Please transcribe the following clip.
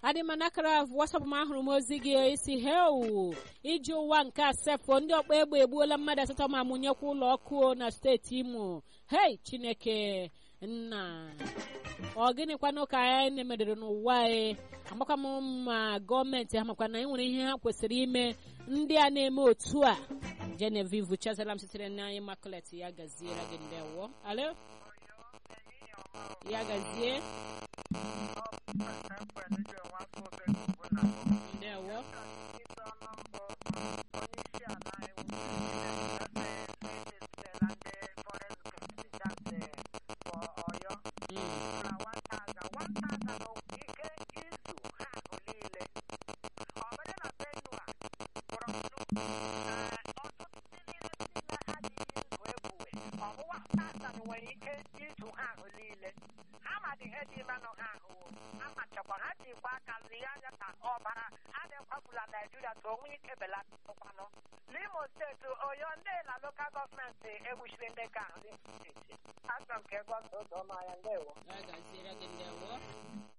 adị m n'akara wasapụ m ahụrụ m ozi gị isi heu iji ụwa nke asefo ndị ọkpa egbe egbuola mmadụ asatọ ma mụnyekwa ụlọ ọkụ na steeti imo hei chineke nna ọ gịnịkwanụ ka anyị na-emedere n'ụwa anyị amakwa m ma gọọmenti ha makwa na e nwere ihe ha kwesịrị ime ndị a na-eme otu a genevieve chazalam sitere n'anyị makulet ya gaziere gị ndewo alo ya gazie ndewo nwere ike ịtụ ha ahụ niile ha madị ihe dị imenụ ha ahụ amachakwa ha jikwa aka lie anya ka ọbara a na-ekwapụla naijiria ka onwe ike belatụkwanụ n'imo steeti oyo ndị na lokal gọọmenti egbuchiri ndị ka ahụ n'imo steeti asọ m ka ego ọzọ ọma ya ndewo ya gaziere gị ndewo